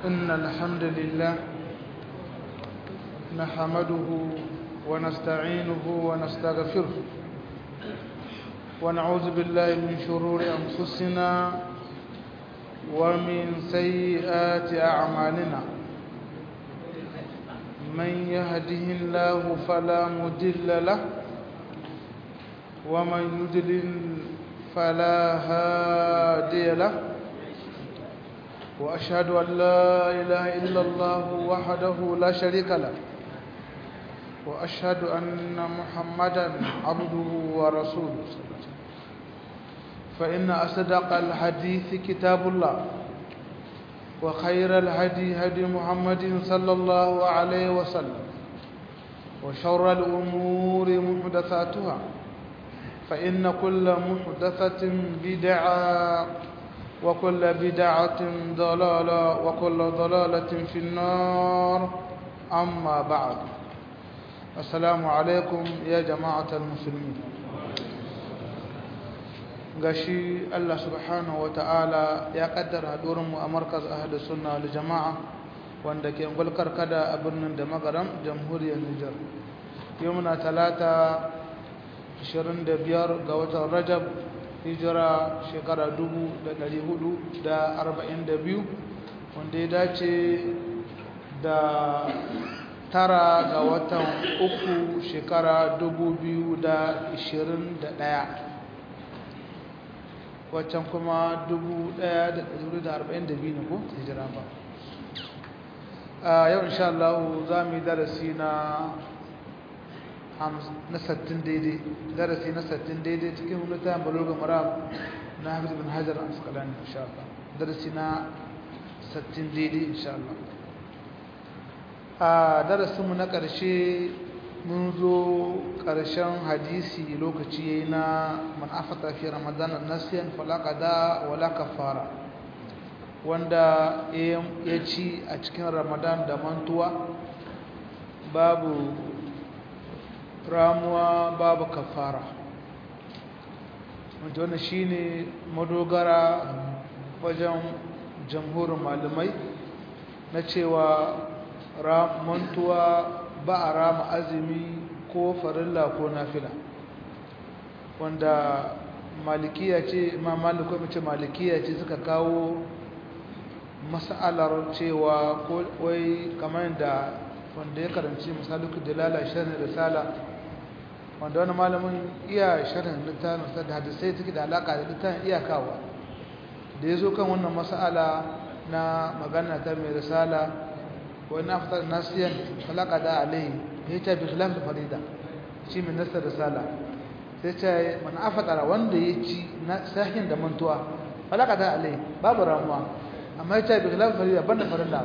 إن الحمد لله نحمده ونستعينه ونستغفره ونعوذ بالله من شرور أنفسنا ومن سيئات أعمالنا من يهده الله فلا مضل له ومن يضلل فلا هادي له وأشهد أن لا إله إلا الله وحده لا شريك له وأشهد أن محمدا عبده ورسوله فإن أصدق الحديث كتاب الله وخير الهدي هدي محمد صلى الله عليه وسلم وشر الأمور محدثاتها فإن كل محدثة بدعة وكل بدعة ضلالة وكل ضلالة في النار أما بعد السلام عليكم يا جماعة المسلمين gashi Allah subhanahu wa ta'ala ya kaddara hadurinmu a markaz ahli sunna wal jama'a wanda ke gulkar kada a birnin da magaram jamhuriyar Nijar yau muna talata 25 ga watan Rajab hijira shekara 442 wanda ya dace da tara ga watan uku shekara 2021 waccan kuma 1442 ne ko hijira ba a yau insha Allah za mu yi darasi na na sattin daidai darasi na sattin daidai cikin littafin baloga maram na hafiz bin hajar asqalani insha Allah darasi na sattin daidai insha Allah a darasinmu na ƙarshe mun zo ƙarshen hadisi lokaci yayi na man afata fi ramadan nasiyan fala qada wala kafara wanda ya ci a cikin ramadan da mantuwa babu ramuwa babu kafara wanda wannan shine madogara wajen jamhurin malamai na cewa mantuwa ba a rama azumi ko farilla ko nafila wanda malikiya ce imam maliku mace malikiya ce suka kawo mas'alar cewa ko wai kamar da wanda ya karanci misaluku dalala sharhin risala wanda wani malamin iya sharhin littafin sa da hadisai suke da alaka da littafin iyakawa da ya zo kan wannan mas'ala na magana ta mai risala وإن أفضل ناسيا فلا قضاء عليه هي بخلاف الفريضة شيء من نفس الرسالة sai man afadara wanda ya ci sahin da mantuwa falaka da alai babu ramuwa amma ya ce bi khilaf farida banda farilla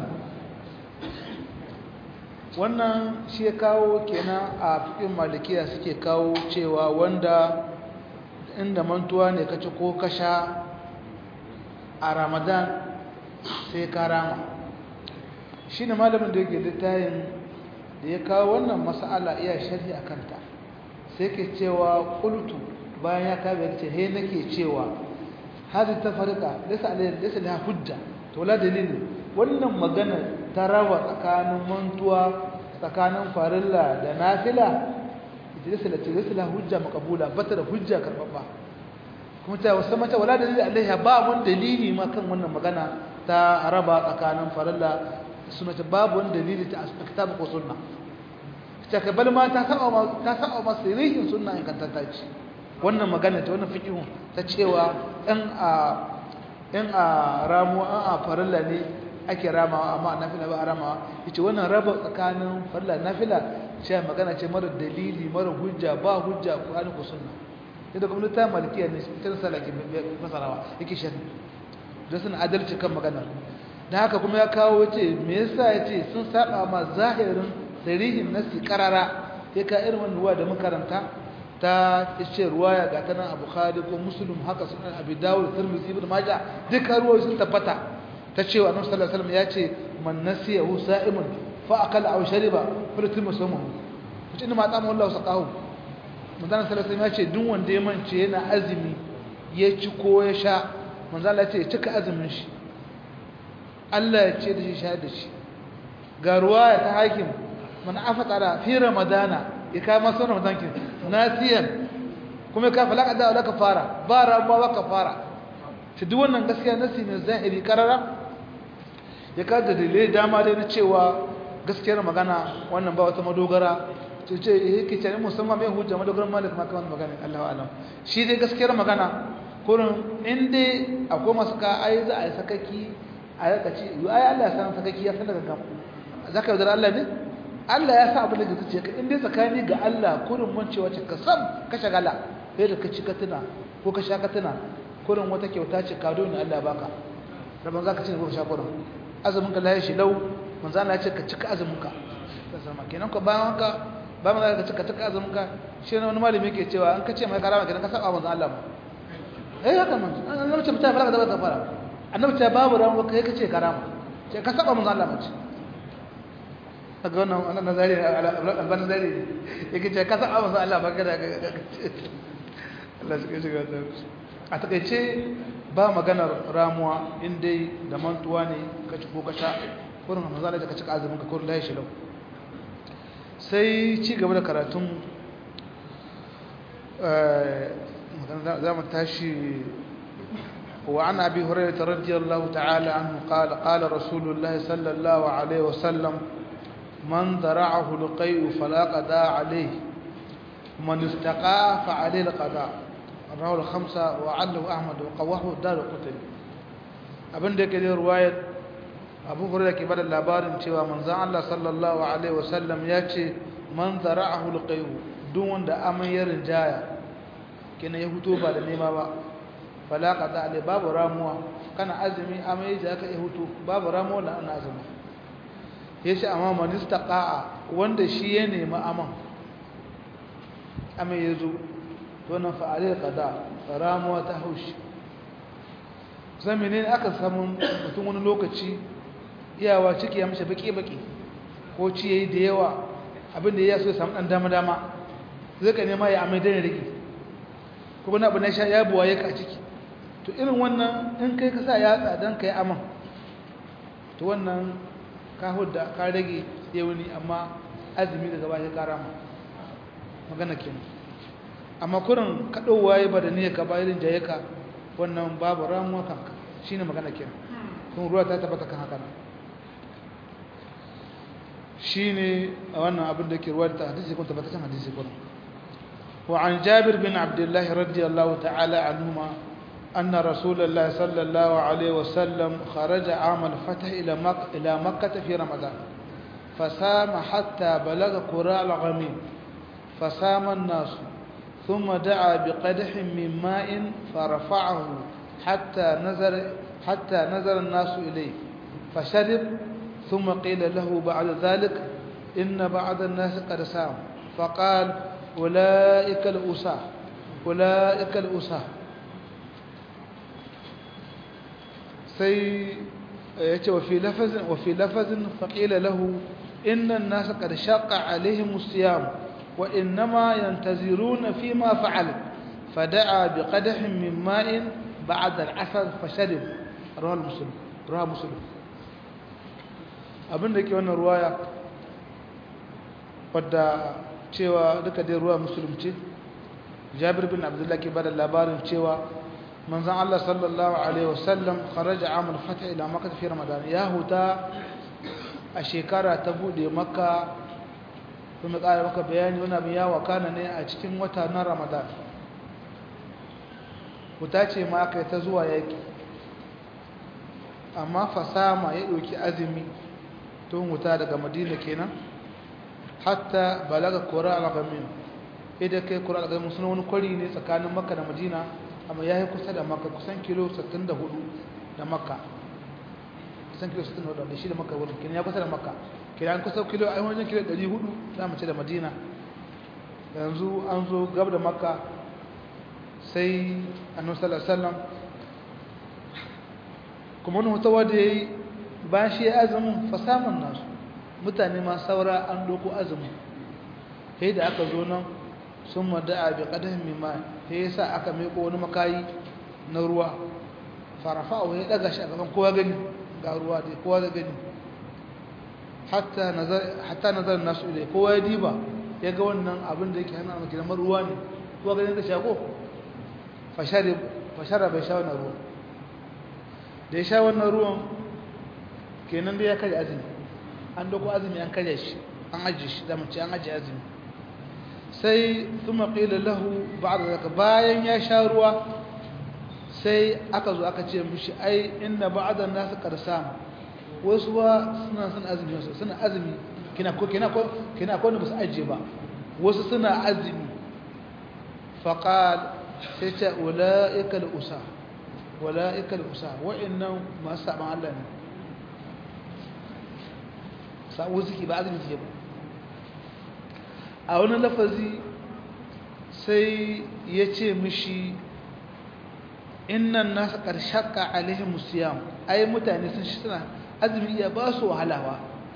wannan shi ya kawo kenan a fikin malikiya suke kawo cewa wanda inda mantuwa ne kaci ko kasha a ramadan sai ka rama shi ne malamin da yake littayin da ya kawo wannan mas'ala iya sharhi a kanta sai ke cewa ƙultu bayan ya kawo ya ce he nake cewa hadi ta farka lisa da hujja to la dalilin wannan magana ta raba tsakanin mantuwa tsakanin farilla da nafila ita da ce da hujja makabula bata da hujja karbabba kuma ta wasu mata wala dalilin alaiha ba mun dalili ma kan wannan magana ta raba tsakanin farilla suna ta babu wani dalili ta kitabu ko sunna ta kabal ma ta saba ma ta saba ma sirrin sunna in kanta ta ci wannan magana ta wannan fiqhun ta cewa in a in a ramu an a farilla ne ake ramawa amma nafila ba a ramawa yace wannan raba tsakanin farilla nafila ce magana ce mara dalili mara hujja ba hujja Qur'ani ko sunna yadda kuma ta malikiya ne ta salaki masarawa yake shan da sun adalci kan maganar da haka kuma ya kawo ce me yasa yace sun saba ma zahirin sarihin nasi karara sai ka irin wannan ruwa da makaranta ta ce ruwaya ga ta nan a bukhari ko muslim haka sunan abi dawud tirmidhi ibn majah duka ruwayoyi sun tabbata ta ce annabi sallallahu alaihi wasallam ya ce man nasiya hu sa'imun fa akala aw shariba falatim sawmuhu kace ina ma tsama wallahu saqahu manzon sallallahu alaihi wasallam ya ce duk wanda ya mance yana azumi ya ci ko ya sha manzon Allah ya ce ya cika azumin shi Allah ya ce da shi shayar da shi ga ruwa ta hakim man afatara fi ramadana ya kai masu ramadan kin nasiyan kuma ka falaka da wala kafara ba rabuwa ba kafara ta duk wannan gaskiya nasi ne zahiri karara ya ka da dalilai dama dai na cewa gaskiyar magana wannan ba wata madogara ce ce yake ce musamman mai hujja madogaran malik ma kawai magana Allahu alam shi dai gaskiyar magana kurin in dai akwai masu ka ai za a yi sakaki a yaka ce ai Allah ya san sakaki ya san daga gam zaka yaudar Allah ne Allah ya sa abin da zuciya ka in dai tsakani ga Allah kurin mun cewa ce ka sam ka shagala sai da ka ci ka tuna ko ka sha ka tuna kurin wata kyauta ce kado ne Allah ya baka rabon zaka ci ne ko ka sha kurin azumin ka laye shi lau manzo Allah ya ce ka cika azumin ka sama kenan ko bayan haka ba mu ka cika cika azumin ka shi ne wani malami yake cewa an ka ce mai karama kenan ka saba manzo Allah ba eh haka man annabi ce mutane baraka da wata fara annabi ce babu ran ka kai kace karama ce ka saba manzo Allah mace daga wannan wannan nazari alban nazari yake ce ka saba manzo Allah ba ka da Allah shi shiga ta a takeice ba maganar ramuwa in dai da mantuwa ne ka ci ko ka sha kurin manzo Allah ka cika azumin ka kurin lahi shi lau sai ci gaba da karatun زي ما تاشي وعن أبي هريرة رضي الله تعالى عنه قال قال رسول الله صلى الله عليه وسلم من ذرعه لقيء فلا قضاء عليه ومن استقى فعليه القضاء رواه الخمسة وعله أحمد وقواه الدار قتل abin da yake da ruwayar abu hurairah ke bada labarin cewa manzon Allah sallallahu alaihi wasallam ya ce man zara'ahu alqayu duk wanda amai ya rinjaya kenan ya huto ba da nema ba fala qada alai babu ramuwa kana azumi amai da ka ya huto babu ramuwa da ana azumi yace amma man istaqa'a wanda shi ya nemi aman amai yazo to nan fa alai qada ramuwa ta haushi zamane aka samu mutum wani lokaci iyawa ciki ya mishi baki baki ko ci yayi da yawa abinda ya so ya samu dan dama dama zai ka nema ya amai da rigi kuma na abu na sha ya buwa ya ka ciki to irin wannan in kai ka sa yatsa don ka yi aman to wannan ka hudda ka rage yauni amma azumi daga baya ka rama magana kenan amma kurin kaɗowa ya ba da niyyar ka bayan jaye ka wannan babu ramuwa kanka shi ne magana kenan kun ruwa ta tabbata kan haka shi ne a wannan abin da ke ruwa da hadisi kun tabbata kan hadisi kurin وعن جابر بن عبد الله رضي الله تعالى عنهما أن رسول الله صلى الله عليه وسلم خرج عام الفتح إلى مكة, إلى مكة في رمضان فسام حتى بلغ قراء الغميم فسام الناس ثم دعا بقدح من ماء فرفعه حتى نزل حتى نزل الناس إليه فشرب ثم قيل له بعد ذلك إن بعض الناس قد سام فقال أولئك الأساة أولئك الأساة سي وفي لفظ وفي لفظ فقيل له إن الناس قد شق عليهم الصيام وإنما ينتظرون فيما فعل فدعا بقدح من ماء بعد العصر فشرب رواه مسلم رواه مسلم abin da ke wannan ruwaya wadda cewa duka dai ruwa musulunci jabir bin abdullah ke bada labarin cewa manzon Allah sallallahu alaihi wasallam kharaja amul fath ila makkah fi ramadan ya huta a shekara ta bude makka kuma ƙara maka bayani wani abin ya wakana ne a cikin wata na ramadan huta ce ma aka yi ta zuwa yaki amma fasama ya ɗauki azumi tun huta daga madina kenan hatta balaga kura al-ghamin idan kai kura al-ghamin suna wani kwari ne tsakanin makka da madina amma yayi kusa da makka kusan kilo 64 da makka kusan kilo 64 da shi da makka wurin kenan ya kusa da makka kenan kusa kilo ai wajen kilo 400 za mu ce da madina yanzu an zo gab da makka sai annabi sallallahu alaihi wasallam kuma wani hutawa da yayi bayan shi ya azumin fasaman nasu mutane ma saura an doko azumi sai da aka zo nan sun mada'a bi qadahin mimma sai yasa aka meko wani makayi na ruwa farafa ya daga shi a gaban kowa gani ga ruwa da kowa da gani hatta nazar hatta nazar nasu ilai kowa ya diba ya ga wannan abin da yake hana maki kamar ruwa ne kowa ganin da shago fashari fashara bai sha wannan ruwan da ya sha wannan ruwan kenan da ya karya azumi an doko azumi an karya shi an ajiye shi da mace an ajiye azumi sai thumma qila lahu ba'da zaka bayan ya sha ruwa sai aka zo aka ce mishi ai inna ba'da nasu qarsam wasu ba suna son azumi wasu suna azumi kina ko kina ko kina ko ba su ajiye ba wasu suna azumi faqal sai ce ulaika al-usa ulaika al-usa wa'annan masu saban Allah ne sa'o suke ba azumi suke ba a wani lafazi sai ya ce mishi innan nasa ƙarshaka alaihim musiyam ai mutane sun shi suna azumi ya ba su wahalawa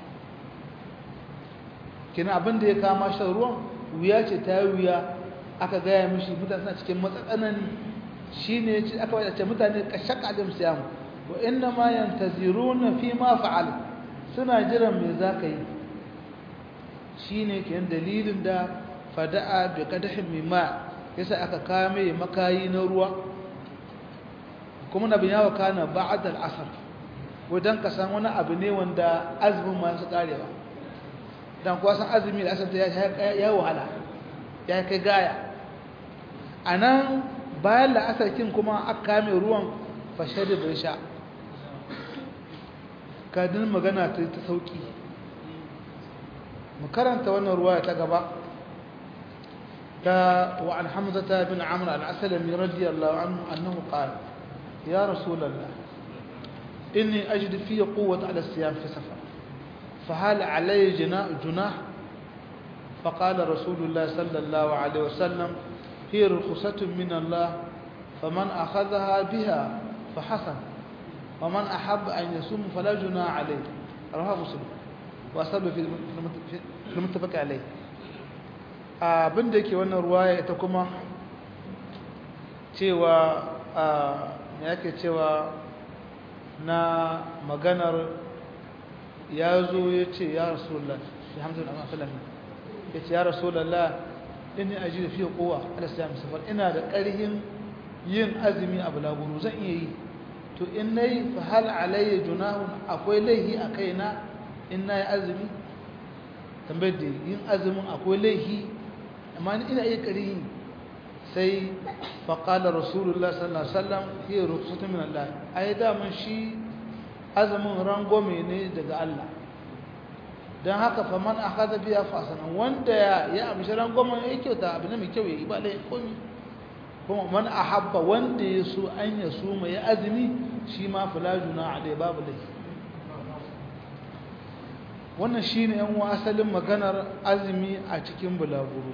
kina abin da ya kama shan ruwan wuya ce ta wuya aka gaya mishi mutane suna cikin matsatsanani shi ne aka wadace mutane ƙarshaka alaihim musiyam wa inna ma yantaziruna fi ma fa'al suna jiran me za ka yi shi ne ke dalilin da fada'a bai kadahin mimma yasa aka kame makayi na ruwa kuma na biyawa kana ba'ad al'asar wadan ka san wani abu ne wanda azumin masu karewa dan kuwa san azumi da asar ya wahala ya kai gaya a nan bayan la'asarkin kuma aka kame ruwan fashe da bai sha kadin magana ta ta sauki mu karanta wannan ruwaya ta gaba ta wa an hamzata bin amr al-aslami radiyallahu anhu annahu qala ya rasulullah inni ajidu fi quwwati ala siyam fi safar فهل علي جناح فقال رسول الله صلى الله عليه وسلم هي رخصة من الله فمن أخذها بها فحسن ومن أحب أن يصوم فلا جناح عليه رواه مسلم وأصاب في المتفق عليه abin da yake wannan ruwaya ita kuma cewa me yake cewa na maganar ya zo ya ce ya rasulullah shi hamzun amma salami ya ce ya rasulullah inni aji da fiye kowa ala siya musafar ina da ƙarhin yin azumi a bulaguro zan iya yi to in na yi fahal alayya junahun akwai laihi a kaina in na yi azumi tambayar da yin azumin akwai laihi amma ina iya ƙari sai faƙalar rasulullah sallallahu alaihi wasallam hiya rukhsatun min Allah ai daman shi azumin rangome ne daga Allah don haka fa man akhadha biya fasanan wanda ya ya amshi rangwamen ya kyauta abu ne mai kyau ya yi ba lai komi kuma man ahabba wanda ya so an ya so mai azumi shi ma fulajuna alai babu lai wannan shine yan asalin maganar azumi a cikin bulaguro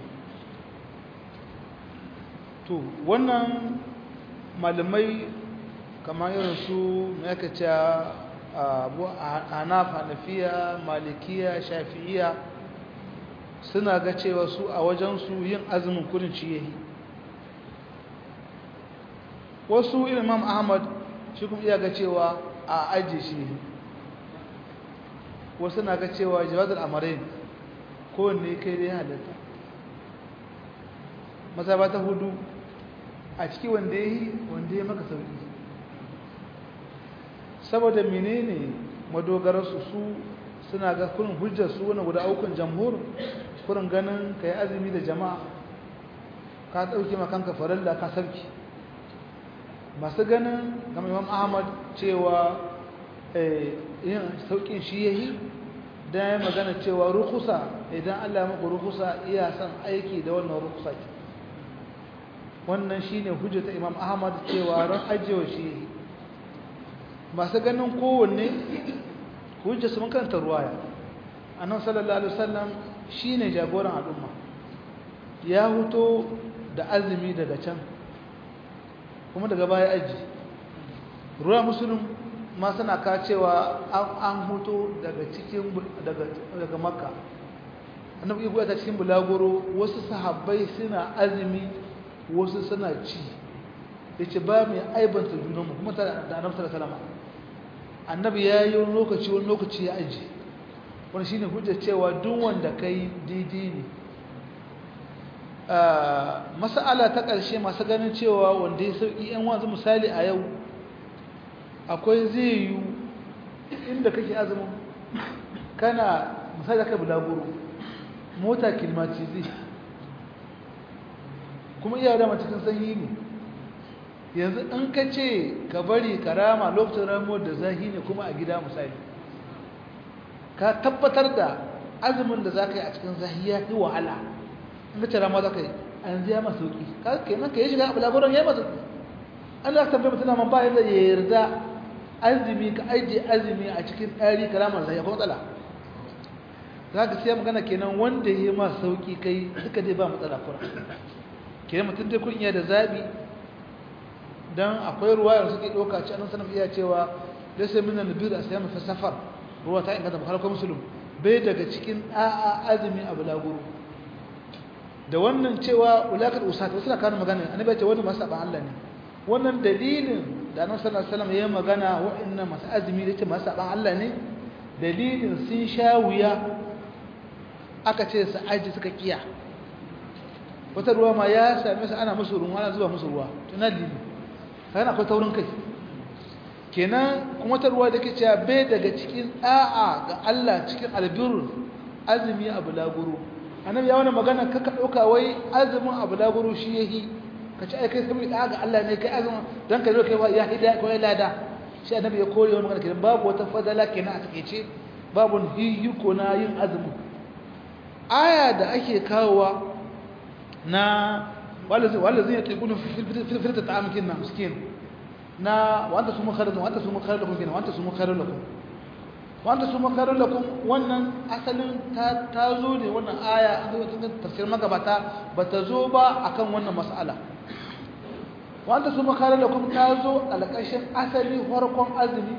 to wannan malamai kamar irin su me aka ce abu hanaf hanafiya malikiya shafi'iya suna ga cewa su a wajensu yin azumin kudin ci yayi wasu imam ahmad shi kuma iya ga cewa a ajiye shi wasu na ga cewa jawazar amarin kowanne kai dai halatta mazaba ta hudu a ciki wanda ya yi wanda ya maka sauki saboda menene madogararsu su suna ga kurin hujjarsu wani guda aukun jamhur kurin ganin ka yi azumi da jama'a ka ɗauki makanka faralla ka sarki masu ganin gama imam ahmad cewa yin sauƙin shi ya yi don ya magana cewa rukusa idan allah maka rukusa iya son aiki da wannan rukusa ce wannan shi ne hujjata imam ahmad cewa ran ajiyewa shi ya yi masu ganin kowanne hujja su makanta ruwaya annan sallallahu alaihi wasallam shine jagoran al'umma ya huto da azumi daga can kuma daga baya aji ruwa musulun ma suna ka cewa an huto daga cikin daga daga makka annabi ibu ta cikin bulagoro wasu sahabbai suna azumi wasu suna ci yace ba mai aibanta junanmu kuma da annabi sallallahu alaihi wasallam annabi ya yi wani lokaci wani lokaci ya aji wani shine hujjar cewa duk wanda kai daidai ne mas'ala ta ƙarshe masu ganin cewa wanda ya sauƙi yan wanzu misali a yau akwai zai yi inda kake azumin kana misali da kai bulaguro mota kilmatizi kuma iya dama cikin sanyi ne yanzu in ka ce ka bari ka rama lokacin ramuwar da zahi ne kuma a gida misali ka tabbatar da azumin da za ka yi a cikin zahi ya fi wahala in ka ce rama za ka yi a yanzu ya masu sauki ka kenan ka yi shiga a bulaguron ya masu an za ka tambaye mutum man ba yadda ya yarda azumi ka ajiye azumi a cikin ɗari karamar zahi akwai matsala za ka siya magana kenan wanda ya yi masu sauki kai duka dai ba matsala kura kenan mutum dai kun iya da zaɓi don akwai ruwa yanzu suke ɗauka ci annan sanar iya cewa da sai minan nabiru a sayan mafi safar ruwa ta inganta bakar kuma musulun bai daga cikin ɗa'a azumi a bulaguro da wannan cewa ulakar usata wasu na kawo magana an bai ce wani masu saɓan allah ne wannan dalilin da annan sanar salam ya yi magana waɗannan masu azumi da ce masu saɓan allah ne dalilin sun sha wuya aka ce su aji suka kiya wata ruwa ma ya same su ana musu ruwa ana zuba musu ruwa tuna dalili kayan akwai taurin kai kenan kuma ta ruwa da ke cewa bai daga cikin ɗa'a ga Allah cikin albirur azumi a bulaguro annabi ya wani magana kaka ɗauka wai azumin a bulaguro shi yahi ka ci aikai saboda ɗa'a ga Allah ne kai azumin don ka zo kai ya hida ko ya lada shi annabi ya kore wani magana kenan babu wata fadala kenan a takeice babu hiyyuko na yin azumin aya da ake kawowa na والذين يطيقون في فترة طعام كنا مسكين نا وانت سمو خير لكم وانت سمو خير لكم كنا وانت سمو خير لكم وانت سمو خير لكم wannan asalin ta tazo ne wannan aya an zo tafsir magabata bata zo ba akan wannan mas'ala wanda summa khairu lakum tazo alƙashin asali farkon azumi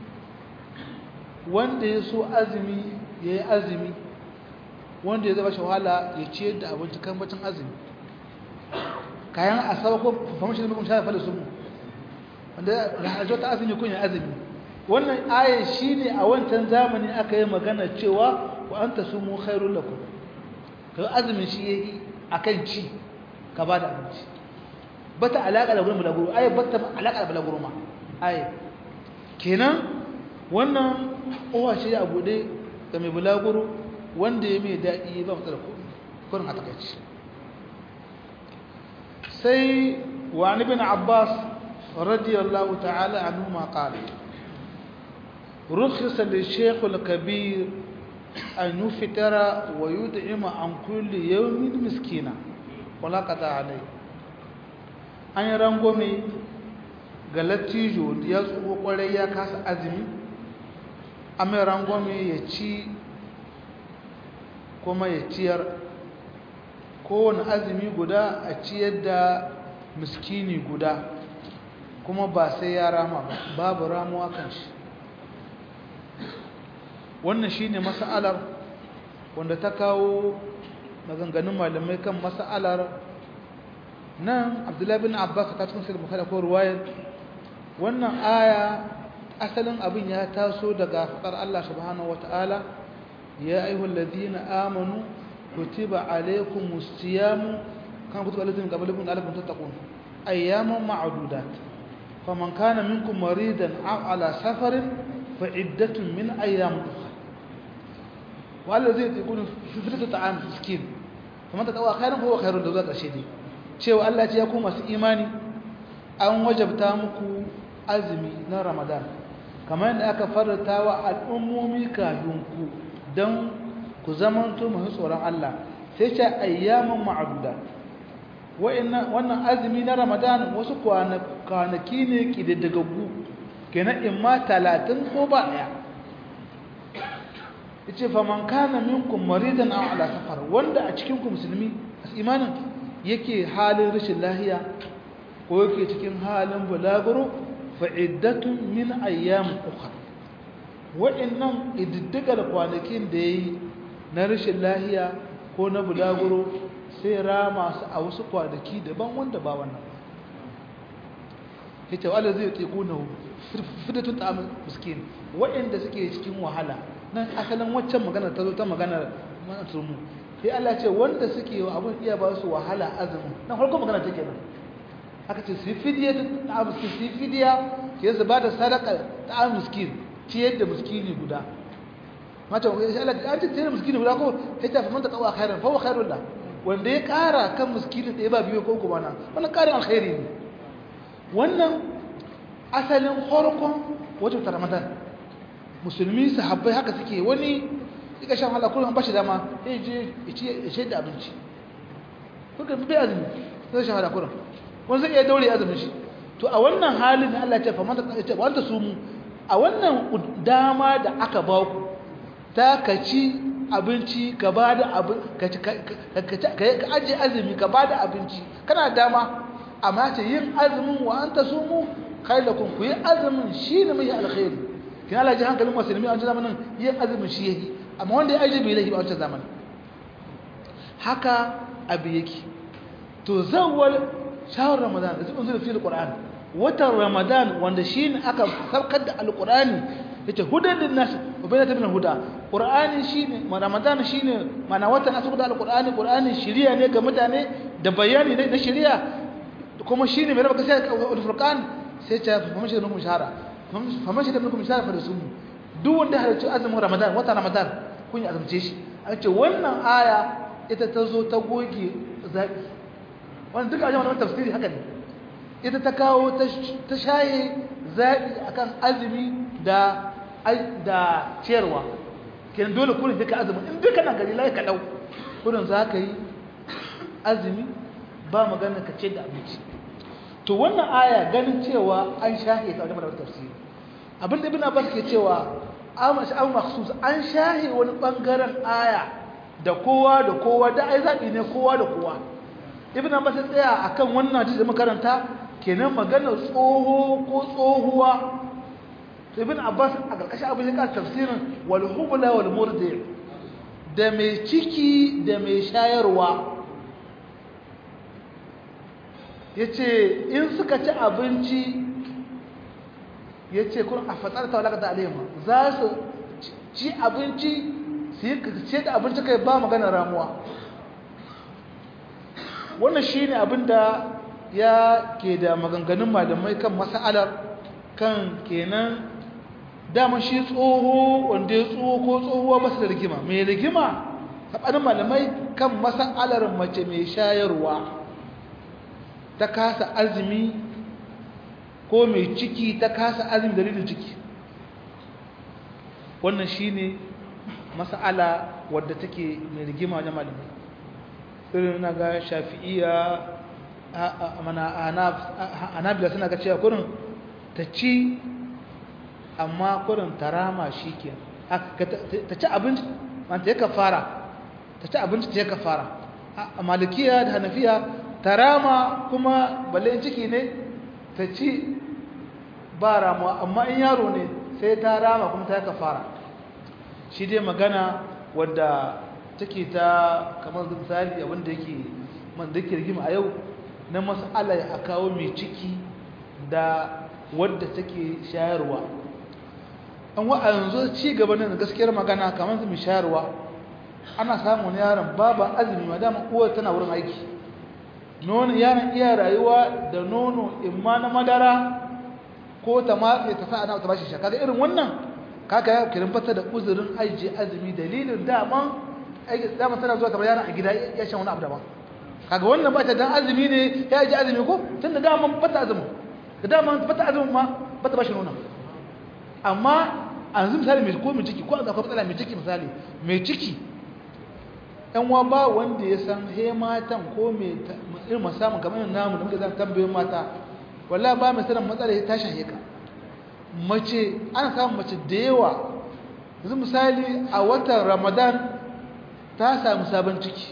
wanda ya so azumi yayi azumi wanda ya zaba shi wahala ya ciyar da abinci kan bacin azumi kayan asaba ko famashin da mukum shafa fada su wanda rahajo ta azumi kun ya azumi wannan aya shine a wancan zamani aka yi magana cewa wa anta sumu khairul lakum to azumin shi yayi akan ci ka ba da abinci bata alaka da gurin bulaguro aya bata alaka da bulaguro ma aya kenan wannan uwa ce a bude ga mai bulaguro wanda ya mai daɗi ba matsala ko kurin a takaici sai wani bin abbas radiyallahu ta'ala anhu ma qala rukhisa li shaykh al-kabir an yuftara wa yud'ima an kulli yawmin miskina wala qata alai an yi rangome ga latijo ya tsoho kwarai ya kasa azumi an mai rangome ya ci kuma ya ciyar kowane azumi guda a ciyar da miskini guda kuma ba sai ya rama ba babu ramuwa kan shi wannan shine mas'alar wanda ta kawo maganganun malamai kan mas'alar nan abdullahi bin abbas ta cikin sirri bukhari ko ruwayar wannan aya asalin abin ya taso daga faɗar Allah subhanahu wataala ya ayyuhal ladina amanu kutiba alaykumus siyam kan kutiba alaykum qablakum la'allakum tattaqun ayyaman ma'dudat faman kana minkum maridan aw ala safarin fa iddatun min ayyam ukhra wallazi yakunu fi fitrati ta'am miskin faman tatawa khairan fa huwa khairun da zuwa ƙarshe dai cewa Allah ya ku masu imani an wajabta muku azumi na Ramadan kamar yadda aka farata wa al'ummomi kafin ku don ku zamanto masu tsoron Allah sai ce ayyaman ma'aduda wannan azumi na Ramadan wasu kwanaki ne ƙididdagaggu kenan in ma talatin ko ba ɗaya yace faman kana minkum maridan aw ala safar wanda a cikin ku musulmi imanin yake halin rashin lahiya ko yake cikin halin bulaguro fa iddatun min ayyam ukhra wa'annan ididdigar kwanakin da yayi na rashin lahiya ko na bulaguro sai rama su a wasu kwanaki daban wanda ba wannan yace wala zai tiqunahu fidatun ta'am miskin wa'inda suke cikin wahala nan asalin waccan magana ta zo ta magana manasumu sai Allah ce wanda suke wa abun iya ba su wahala azumin nan farko magana take nan aka ce su fidiya ta miskin su fidiya ke su ba da sadaka ta miskin ciyar da miskini guda mata sai Allah an ce ciyar da miskini guda ko sai ta famanta kawa khairan fa wa khairul la wanda ya kara kan miskini da ya ba biyo ko kuma na wannan karin alkhairi ne wannan asalin farkon wajen ramadan musulmi sahabbai haka suke wani suka shan hala kullum ba shi dama ya je ya ce da abinci kuka fi bai azumi sai shan hala kullum wani zai iya daure azumin shi to a wannan halin da Allah ya ce fa manta ya ce wanda su mu a wannan dama da aka ba ku ta kaci abinci ka ba da abin ka ajiye azumi ka ba da abinci kana dama amma ce yin azumin wa anta sumu khailakum ku yi azumin shi ne mai alkhairi kina Allah ji hankalin musulmi a wancan zamanin yin azumin shi yake amma wanda ya aje bai lahi ba a wancan zamanin haka abu yake to zawwal shahar ramadan da zubin zuwa fil qur'an watan ramadan wanda shi ne aka saukar da alqur'ani yace hudan lin nas wa bayyana min huda qur'ani shine ramadan shine mana watan aka da alqur'ani qur'ani shiriya ne ga mutane da bayani na shiriya kuma shine mai raba gaskiya da furqan sai ta fama shi da nukum shahara fama shi da nukum shahara fa da sunnu duk wanda halarci azumin ramadan wata ramadan kun yi azumce shi a ce wannan aya ita ta zo ta goge zaɓi wannan duka ajiyar wani tafsiri haka ne ita ta kawo ta shaye zaɓi akan azumi da da ciyarwa kenan dole kurin duka azumin in duka nan gari lai ka ɗau kurin za ka yi azumi ba magana ka ce da abinci to wannan aya ganin cewa an shahe ta wajen madawar tafsiri abin da ibn abbas ke cewa amash abu maksus an shahe wani bangaren aya da kowa da kowa da ai zabi ne kowa da kowa ibn abbas ya tsaya akan wannan hadisi da makaranta kenan magana tsoho ko tsohuwa to ibn abbas a karkashin abin ya ka tafsirin wal hubla wal murdi da mai ciki da mai shayarwa ya ce in suka ci abinci ya ce kun a fatsar ta wadaka da alema za su ci abinci su yi ce da abinci kai ba magana ramuwa wannan shi ne abin da ya ke da maganganun malamai kan masa'alar kan kenan dama shi tsoho wanda ya tsoho ko tsohuwa masu da rigima mai rigima saɓanin malamai kan masa'alar mace mai shayarwa ta kasa azumi ko mai ciki ta kasa azumi dalilin ciki wannan shine mas'ala wadda take mai rigima wajen malamai irin na ga shafi'iya anabila suna ga cewa kurin ta ci amma kurin tarama shi ke ta ci abinci ta yaka fara ta ci abinci ta yaka fara a malikiya da hanafiya tarama kuma balle ciki ne ta ci ba ramuwa amma in yaro ne sai ta rama kuma ta yaka fara shi dai magana wadda take ta kamar misali abinda yake man da rigima a yau na mas'ala a kawo mai ciki da wadda take shayarwa an wa a yanzu ci gaba ne gaskiyar magana kamar mai shayarwa ana samun yaron babu azumi ma dama uwar tana wurin aiki nono yaron iya rayuwa da nono imma na madara ko ta matse ta sa ana ta bashi shaka da irin wannan kaka ya kirin fata da uzurin aiji azumi dalilin daman aiki dama tana zuwa ta yaron a gida ya shan wani abu daban kaga wannan ba ta dan azumi ne ya ji azumi ko tun da daman fata azumi da daman fata azumi ma bata bashi nono amma a yanzu misali mai ko mai ciki ko a akwai matsala mai ciki misali mai ciki yan wa ba wanda ya san he matan ko mai irin musamman kamar yin namu da muke zan tambayin mata wallah ba mai sanin matsala ya tashi heka mace ana samun mace da yawa yanzu misali a watan ramadan ta samu sabon ciki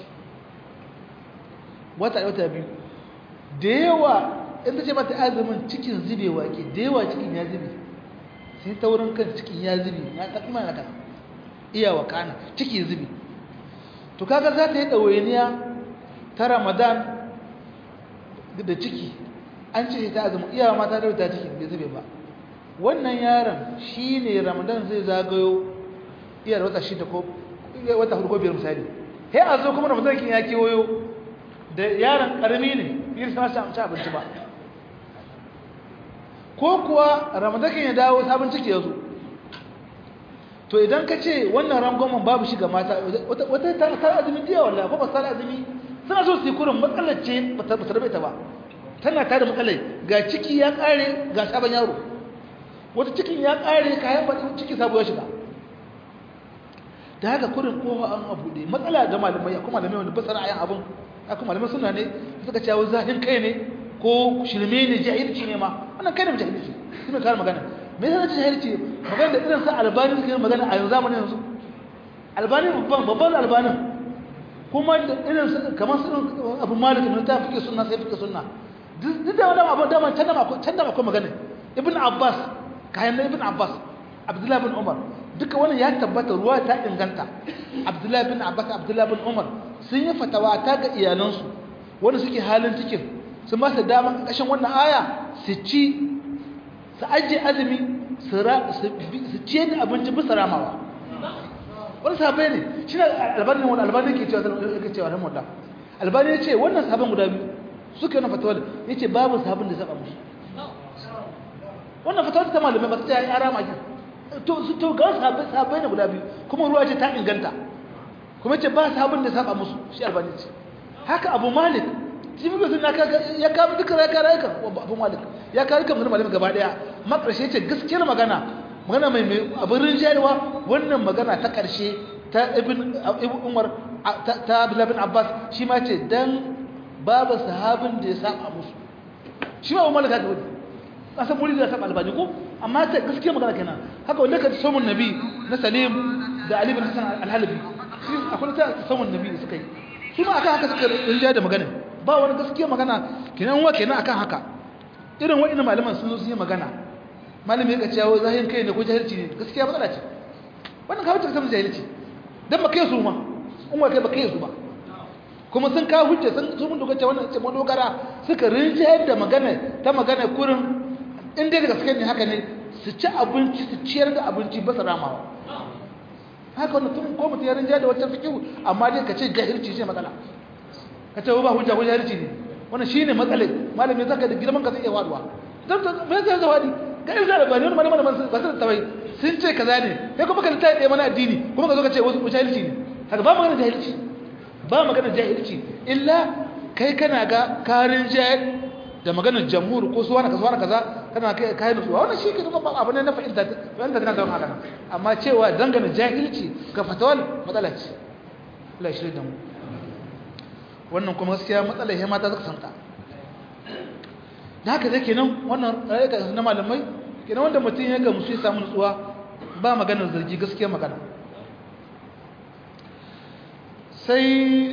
wata wata biyu da yawa in ta ce mata azumin cikin zubewa ke da yawa cikin ya zube sai ta wurin kan cikin ya zube na ta kuma na kan iya wa kana cikin zube to kaga za ta yi ɗawainiya ta ramadan da ciki an ce ta azumi iyawa mata da ta ciki bai zube ba wannan yaron shine ramadan zai zagayo iya wata shida ko wata hudu ko biyar misali sai a zo kuma ramadan kin ya kewayo da yaron karami ne yin sa sa ci abinci ba ko kuwa ramadan kin ya dawo sabon ciki ya zo to idan ka ce wannan rangwamen babu shi ga mata wata ta azumi jiya wallahi ko ba sa azumi suna so su yi kurin matsalar ce ba ta rabe ta ba tana ta da matsalai ga ciki ya kare ga sabon yaro wata cikin ya kare kayan baɗin ciki sabo ya shiga da haka kurin kowa an abu ne matsala ga malamai akwai malamai wanda basara ayan abin akwai malamai suna ne suka ce wani zahin kai ne ko shirme ne jahilci ne ma wannan kai ne jahilci shi mai kare magana me yasa jahilci magana da irin sa albani suke magana a yanzu zamanin yanzu albani babban babban albanin kuma da irin kamar su abu malik ne ta fike sunna sai fike sunna duk da wannan abu da man can da can da akwai magana ibn abbas kayan ibn abbas abdullahi bin umar duka wannan ya tabbata ruwa ta inganta abdullahi bin abbas abdullahi bin umar sun yi fatawa ta ga iyalansu wanda suke halin cikin sun ba su dama ƙashin wannan aya su ci su ajiye azumi su ciye da abinci bisa ramawa wani sabai ne shi ne albani wani albani ke cewa ke cewa rahmu Allah albani ya ce wannan sabon guda biyu suka yana fatawa ya ce babu sabon da saba musu wannan fatawa ta malamai ba su ta yi ara maki to su to ga sabai sabai ne guda biyu kuma ruwa ce ta inganta kuma ce ba sabon da saba musu shi albani ce haka abu malik shi muka sun ya kawo duka ya kara yakan abu malik ya kara yakan wani malamai gaba daya makarshe ce gaskiyar magana magana mai mai abin rinjayarwa wannan magana ta ƙarshe ta ibn umar ta abdullabin abbas shi ma ce dan babu sahabin da ya saba musu shi ma umar ka wani kasan muri da saba albani ko amma ta gaskiya magana kenan haka wanda ka samun nabi na salim da ali bin hasan al-halabi shi akwai ta samun nabi da suka yi su ma akan haka suka rinjaya da magana ba wani gaskiya magana kenan wa kenan akan haka irin wa'annan malaman sun zo sun yi magana malami ya kace yawo zahin kai ne ko jahilci ne gaskiya matsala ce wannan ka wuce samun jahilci dan ba kai su ma in wa kai ba kai su ba kuma sun kawo hujja sun sun mun dogace wannan ce dogara suka rinjayar da magana ta magana kurin in dai da gaskiya ne haka ne su ci abinci su ciyar da abinci ba su ramawa haka wannan tun ko mutum ya rinjayar da wata fikihu amma dai ka ce jahilci ce matsala ka ce ba hujja ko jahilci ne wannan shine matsalai malami zaka da girman ka sai ya waduwa dan me zai zawadi ga irin da bani wani malaman ba su tawai sun ce kaza ne kai kuma ka ta yi mana addini kuma ka zo ka ce wasu jahilci ne haka ba magana jahilci ba magana jahilci illa kai kana ga karin jahil da maganar jamhur ko suwa na kaza na kaza kana kai kai nutsuwa wannan shi ke kuma ba abu ne na fahimta fahimta tana da haka amma cewa dangane jahilci ga fatawal matsala ce Allah shi da mu wannan kuma gaskiya matsala ya mata zaka santa da haka zai kenan wannan rayuka na malamai kenan wanda mutum ya ga musu ya samu nutsuwa ba maganar zargi gaskiya magana sai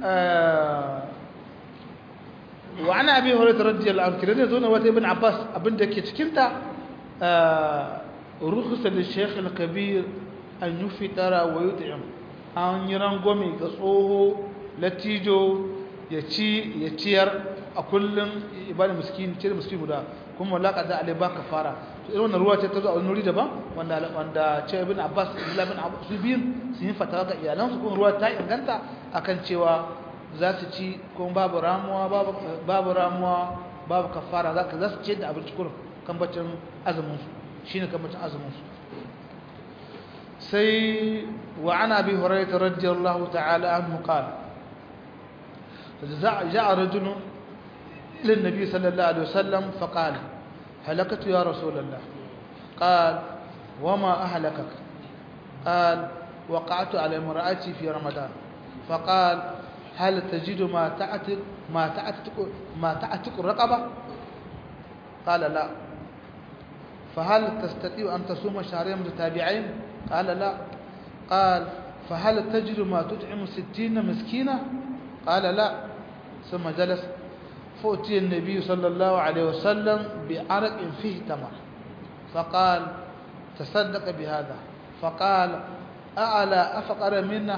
wa ana abi hurairah radiyallahu anhu kiran zo na wata ibn abbas abin da ke cikin ta rukhsa lil shaykh al kabir an yufitara wa yut'im an yi rangwame ga tsoho latijo ya ci ya ciyar a kullum ibada miskin cire miskin guda kuma laka da alai ba kafara to irin wannan ruwa ce ta zo a wani wuri daban wanda wanda ce ibn abbas ibn ibn abbas su biyun sun yi fatawa ga iyalan su kuma ruwa ta inganta akan cewa za su ci kuma babu ramuwa babu babu ramuwa babu kafara za ka za su ce da abinci kurin kan bacin azumin su shine kan bacin azumin su sai wa ana bi hurairah radiyallahu ta'ala anhu qala جاء رجل للنبي صلى الله عليه وسلم فقال هلكت يا رسول الله قال وما أهلكك قال وقعت على امرأتي في رمضان فقال هل تجد ما تعتق ما تعتق ما تعتق الرقبة قال لا فهل تستطيع أن تصوم شهرين متتابعين قال لا قال فهل تجد ما تطعم ستين مسكينة قال لا ثم جلس فأتي النبي صلى الله عليه وسلم بعرق فيه تمر فقال تصدق بهذا فقال أعلى أفقر منا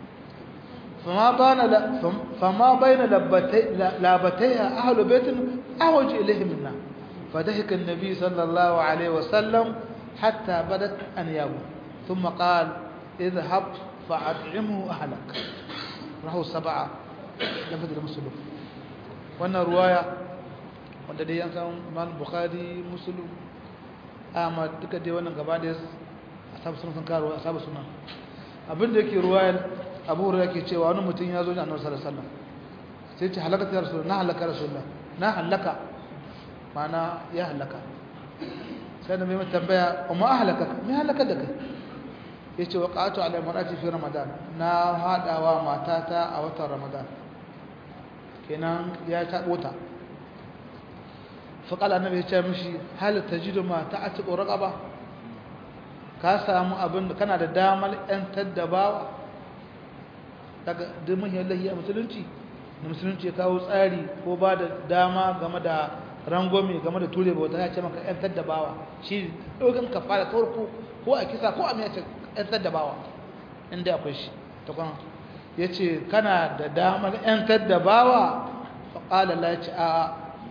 فما بين فما بين لابتي لابتيها أهل بيت أعوج إليه منا فضحك النبي صلى الله عليه وسلم حتى بدت أنيابه ثم قال اذهب فأطعمه أهلك rahu saba'a lafazin da musulun wannan ruwaya wanda dai yan san mal bukhari musulun amma duka dai wannan gaba da asabu sunan sun karo asabu sunan abinda yake ruwayar abu hurairah yake cewa wani mutum ya zo da annabi sallallahu alaihi wasallam sai ce halaka ya rasulullah na halaka rasulullah na halaka mana ya halaka sai da mai tambaya amma ahlaka me halaka da kai yace waqatu ala marati fi ramadan na hadawa matata a watan ramadan kenan ya tabo ta fa qala annabi yace mishi hal tajidu ma ta'atu raqaba ka samu abin kana da damar yan taddabawa daga dumin yallahi a musulunci da musulunci ya kawo tsari ko ba da dama game da rangwame game da ture bauta ya ce maka yan taddabawa shi dogon kafara farko ko a kisa ko a mai ‘yantar da bawa inda akwai shi ta kwan ya ce kana da damar ‘yantar da bawa faƙalala ya ce a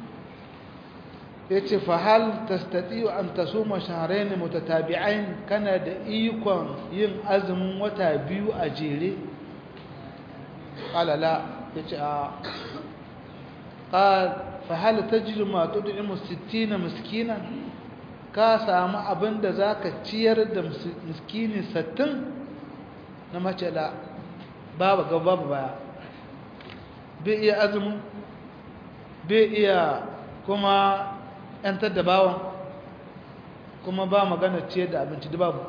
ya ce fahal ta stati an ta so mashaharai ne mutatabi'ain kana da ikon yin azumin wata biyu a jere ƙalala ya ce a ƙal fahal ta jiru matu da imu 60 miskinan ka samu abin da za ka ciyar da miskini sattin na macela babu ga babu baya bai iya azumin bai iya kuma ‘yantar da bawan kuma ba magana ciyar da abinci da babu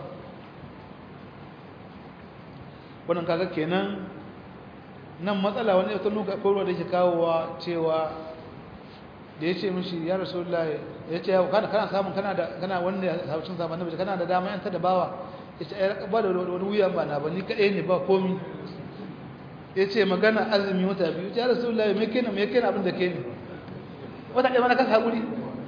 wannan kaga kenan nan matsala wani ya tunu ga koro da ke kawowa cewa da ya ce mishi ya rasu ya ce kana kana samun kana da kana wanda ya saucin zaman nabi kana da dama yanta da bawa ya ce ai ba da wani wuyan ba na ba ni kadai ne ba komi ya ce magana azumi wata biyu ya rasu lai me kenan me kenan abin da ke ne wata ɗaya mana kasa haƙuri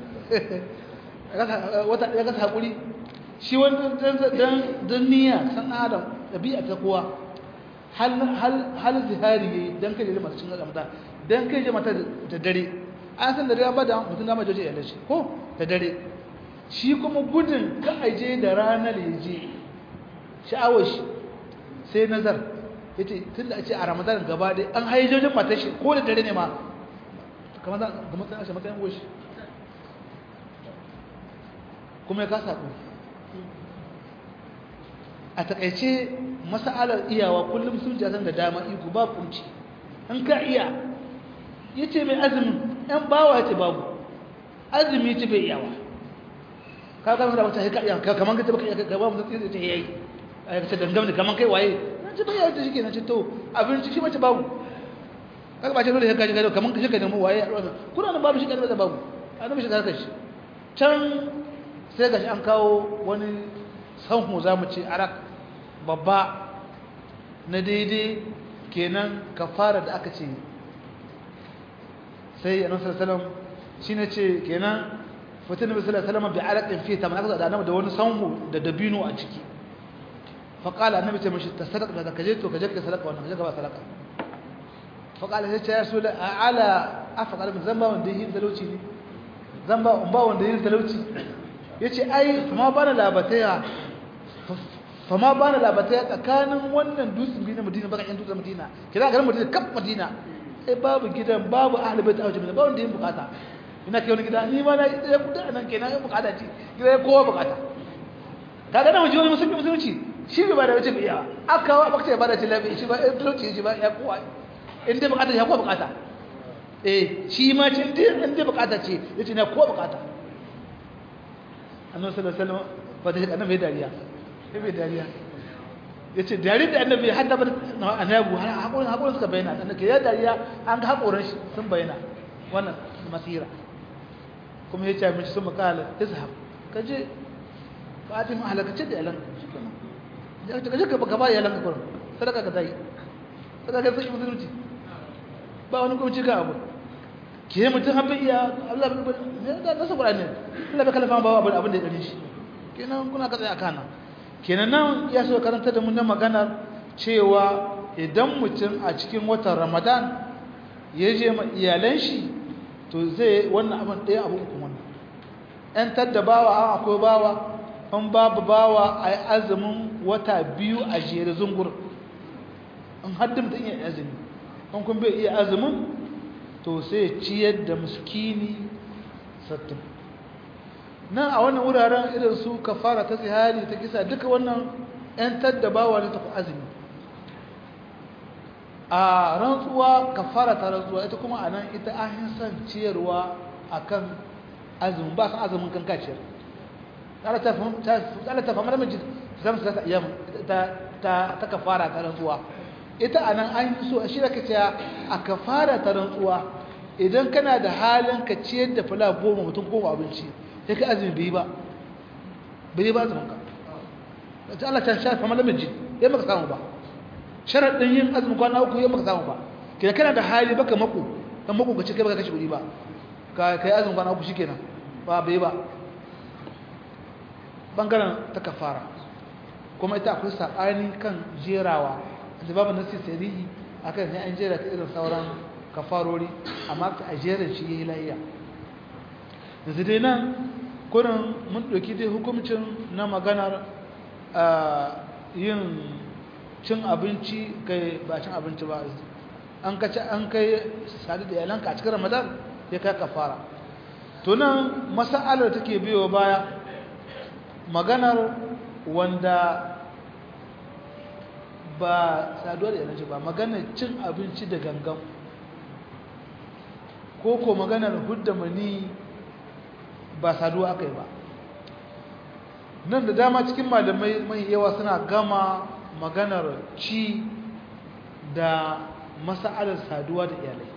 wata ɗaya kasa haƙuri shi wani dan niyya san adam ɗabi'a ta kowa hal zihari ya yi don kai da masu cin ramadan don kai da mata da dare an san da dare ba da mutum dama joje ya shi ko da dare shi kuma gudun ka aje da ranar ya je sha'awar shi sai nazar ya ce tun da a ce a ramadan gaba dai an haye jojin matar shi ko da dare ne ma kamar za ga matsayin shi matsayin goshi kuma ya kasa ku a takaice masa'alar iyawa kullum sun jazan da dama iko ba kunci in ka iya ya ce mai azumin ‘yan bawa ya ce babu azumi ce bai iyawa ka gama da wata haika iya kamar ka taba ka gaba mutum tsaye ce yayi a ce dangam da kamar kai waye na ce bai yawon shi ke na ce to abinci shi mace babu kaga ba ce dole ya kaji gado kamar ka shi ka nemi waye a ɗuwa kuna nan babu shi ka da babu a nan shi ka shi can sai gashi an kawo wani sanhu za mu ce arak babba na daidai kenan kafara da aka ce sai annabi sallallahu alaihi wasallam shine ce kenan mutum nabi sallallahu alaihi wasallam bi araqin fi tamana da annabi da wani sanhu da dabino a ciki fa qala annabi ce mishi tasaddaq da kaje to kaje ka sadaka wannan kaje ka ba sadaka fa qala sai ce ya rasul ala afqal min zamba wanda yin talauci ne zamba ba wanda yin talauci yace ai fama bana labataya fama bana labataya tsakanin wannan dutsen bi na Madina baka yan dutsen Madina kira garin Madina kaf Madina sai babu gidan babu ahli bait a wajen ba wanda yin bukata ina kai wani gida ni ma na ya kuda nan kenan yin bukata ce gida ya kowa bukata kaga na wajen musulmi musulunci shi bai bada wace biya aka wa bakta ya bada ce lafi shi ba ya talauci shi ba ya kowa in dai bukata ya kowa bukata eh shi ma ce in dai bukata ce yace na kowa bukata annabi sallallahu alaihi wasallam fa da annabi dariya bai dariya ya ce dare da annabi har da annabi haƙorin haƙorin suka bayyana annabi ya dariya an ga haƙorin shi sun bayyana wannan masira kuma ya ce mishi sun makala izhab ka je ba a timin halakace da yalan ka je ka ba yalan ka kurin sadaka ka zai sadaka ka sai musulunci ba wani kuma cika abu ke mutum an bai iya Allah bai ne da nasa Qur'ani Allah bai kalafa ba abin abin da ya dare shi kenan kuna ka tsaya kana kenan nan ya so karanta da mu na maganar cewa idan mutum a cikin watan ramadan ya je ma iyalan shi to zai wannan abin ɗaya abu uku wannan ‘yan tadda bawa an akwai bawa an babu bawa a yi azumin wata biyu a jere zungur in haddin da iya azumi an kun bai iya azumin to sai ciyar da muskini sattin nan a wannan wuraren irin su kafara ta zihari ta kisa duka wannan ‘yan tadda bawa ne ta azumi a rantsuwa kafara ta rantsuwa ita kuma a nan ita an san ciyarwa a kan azumin ba san azumin kan kaciyar ƙara ta famar miji zama su ta iya ta kafara ta rantsuwa ita a nan an yi so a shi da ka ce a kafara ta rantsuwa idan kana da halin ka ciyar da fula goma mutum goma abinci sai ka azumi bai ba bai ba azumin ka ta Allah ta shafa famar miji ya maka samu ba sharaɗin yin azumin kwana uku yamma ka samu ba kina kana da hali baka mako dan mako ka ce kai baka kashe kuɗi ba ka kai azumin kwana uku shikenan ba bai ba bangaren ta kafara kuma ita akwai sabani kan jerawa da babu nasi sarihi akan sai an jera ta irin sauran kafarori amma ka a jerin shi yayi lafiya yanzu dai nan kurin mun ɗauki dai hukuncin na maganar yin cin abinci kai ba cin abinci ba an kaci an kai sadu da iyalanka a cikin ramadan ya kai kafara to nan mas'alar take biyo baya maganar wanda ba saduwa da iyalanci ba maganar cin abinci da gangan ko ko maganar hudda mani ba saduwa aka yi ba nan da dama cikin malamai mai yawa suna gama maganar ci da masa'alar saduwa da iyalai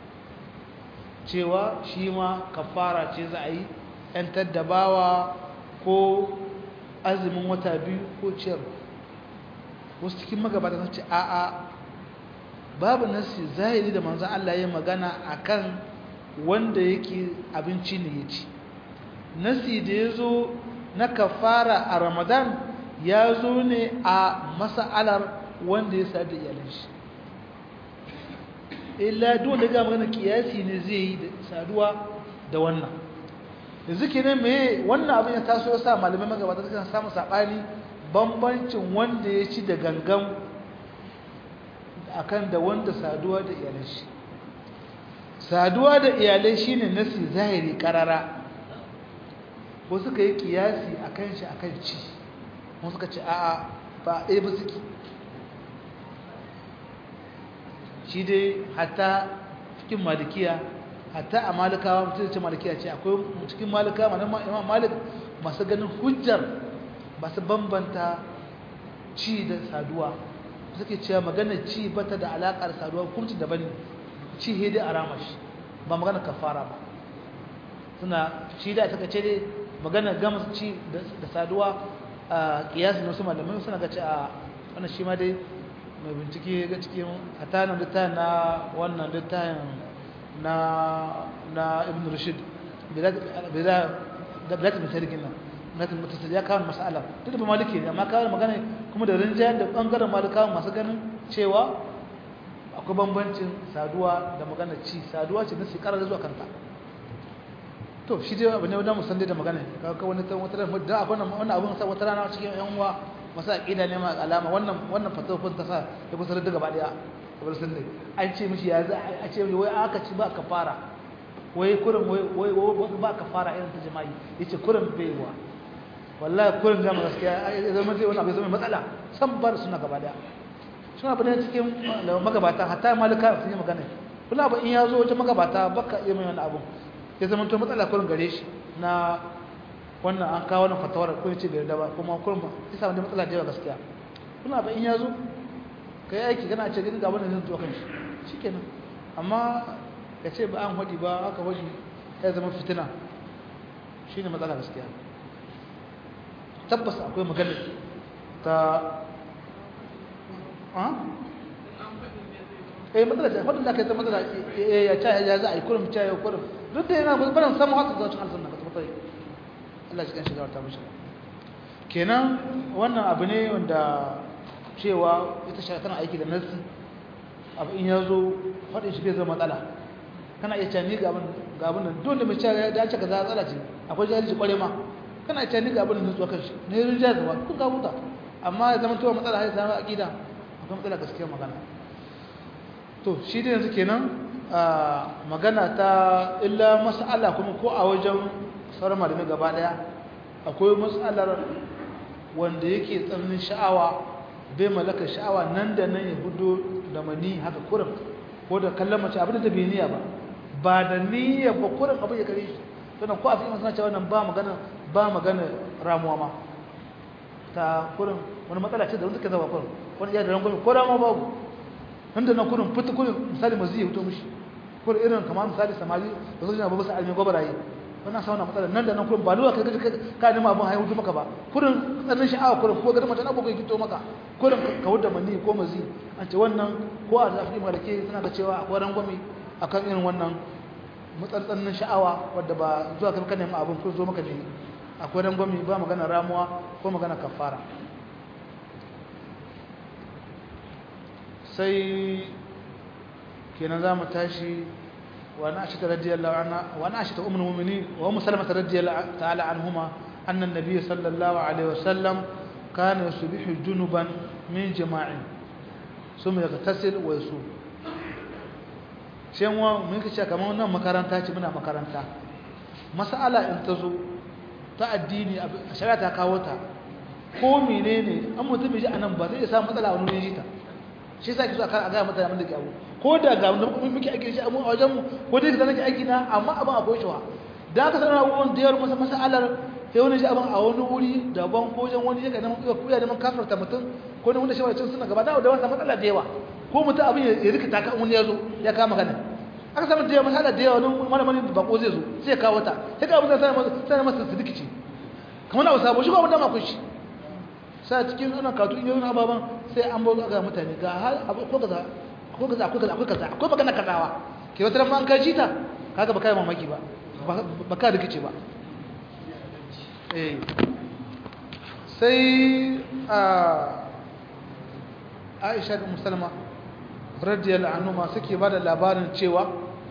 cewa shi ma kafara ce za a yi ‘yantar da bawa ko azumin wata biyu ko ciyar wasu cikin magabata sun ce a'a babu nasi zahiri da manzan Allah ya magana akan wanda yake abinci ne ya ci nasi da ya zo na kafara a ramadan ya zo ne a masa'alar wanda ya sadu da iyalin shi illa duk da ga magana kiyasi ne zai yi da saduwa da wannan yanzu kenan me wannan abin ya taso ya sa malamai magabata suka samu sabani bambancin wanda ya ci da gangan akan da wanda saduwa da iyalai shi saduwa da iyalai shine nasi zahiri karara ko suka yi kiyasi akan shi akan ci mun suka ce a'a ba ɗaya ba suke shi dai hatta cikin malikiya hatta a malikawa mutum ce malikiya ce akwai cikin malikawa manan imam malik masu ganin hujjar masu bambanta ci da saduwa suke cewa maganar ci bata da alaƙar saduwa hukunci daban ne ci hede a ramashi ba maganar kafara ba suna shi da suka ce dai maganar gama ci da saduwa a kiyasin wasu malamai suna ga ce a wannan shi ma dai mai bincike ga cikin hatanin littafin na wannan littafin na na ibn rashid da bilat mai tarihin nan natin mutasir ya kawo masala duk da ba maliki ne amma kawo magana kuma da rinjayar da bangaren malikawa masu ganin cewa akwai bambancin saduwa da magana ci saduwa ce na shekarar zuwa kanta to shi dai abu ne wadda musan da magana kawo wani wata rana da akwai wannan abun sa wata rana cikin yan uwa masu aƙida ne ma alama wannan wannan fatofin ta sa ya kusa da gaba daya kamar sun ne an ce mishi ya za a ce wai aka ci ba ka fara wai kurin wai wai ba ka fara irin ta jama'i yace kurin baiwa wallahi kurin zama gaskiya ya zama zai wani abu zama matsala san bar suna gaba daya suna bane cikin magabata hatta malika sun yi magana kula ba in ya zo wajen magabata baka iya mai wani abu ya zama to matsala kurin gare shi na wannan an kawo wannan fatawar ko yace bai yarda ba kuma kurin ba ya samu matsala da yawa gaskiya kula ba in ya zo kai aiki kana ce gani ga wannan zan zo kan shi shikenan amma ka ce ba an hodi ba aka hodi ya zama fitina shine matsala gaskiya tabbas akwai magana ta ha eh matsala ce wadda aka yi ta matsala ya ca ya za a yi kurum ca ya kurum duk da yana barin samu haka zuwa cikin aljanna ka tabbatar Allah shi kan shiga ta mishi kenan wannan abu ne wanda cewa ita shi tana aiki da nasi abu in ya zo faɗin shi bai zama matsala kana iya cani ga abin ga abin nan dole mai cewa ya dace ka za tsala ce akwai jahilci kware ma kana ce ni ga abin nan zuwa kanshi ne yin jaza ba kun ka huta amma ya zama tuwa matsala har zama aqida akwai matsala gaskiyar magana to shi da yanzu kenan magana ta illa mas'ala kuma ko a wajen sauran malamai gaba daya akwai mas'alar wanda yake tsananin sha'awa bai malaka sha'awa nan da nan ya hudo da mani haka kurin ko da kallon mace abin da bai niyya ba ba da niyya ba kurin abin ya kare shi sannan ko a fi masana cewa nan ba magana ba magana ramuwa ma ta kurin wani matsala ce da wanda ke zaba kurin wani iya da rangwami ko ramuwa babu nan da nan kurin fita kurin misali mazi ya fito mishi kurin irin kamar misali samari da su jina babu sa almi gwabaraye wannan sa wannan matsala nan da nan kurin ba lura kai ka nima abin haihutu maka ba kurin tsannin sha'awa kurin ko gari mace na bugu ya fito maka kurin ka wuda mani ko mazi an ce wannan ko a zafi malake suna da cewa akwai rangwami akan irin wannan matsatsannin sha'awa wadda ba zuwa kan kan nemi abin ko zo maka ne akwai rangwami ba magana ramuwa ko magana kafara sai kenan za mu tashi wa na ashita radiyallahu anha wa na ashita ummul mu'minin wa ummu salamah radiyallahu ta'ala anhuma anna an-nabiy sallallahu alaihi wasallam kana yusbihu junuban min jama'in summa yaghtasil wa yusum shin wa mun kace kamar wannan makaranta ce muna makaranta mas'ala in ta zo ta addini a shari'a ta kawo ta ko menene an mutum ji anan ba zai samu matsala wani ne jita shi yasa kiso akan aga mutane mun da gawo ko da ga mun muke aiki shi a wajen mu ko dai da nake aiki na amma abin akwai shi da aka sanar abubuwan da yawar masa mas'alar sai wani shi abin a wani wuri daban ko wajen wani yake neman kuya neman kafarta mutum ko ne wanda shi wani suna gaba da wasa matsala da yawa ko mutum abin ya rikita ka wani ya zo ya kama gana aka samu da yawa masala da yawa wani malamin bako zai zo sai ya kawo ta sai ka abin da sai masa su rikici kamar na wasa ba shi ko abin da ma kun shi sai cikin ana katu in yi ababan sai an bazo ga mutane ga hal ko kaza ko kaza ko kaza ko kaza ko magana kazawa ke wata ran an ka jita kaga ba kai mamaki ba ba ka rikice ba eh sai a Aisha da Musalma radiyallahu anhuma suke bada labarin cewa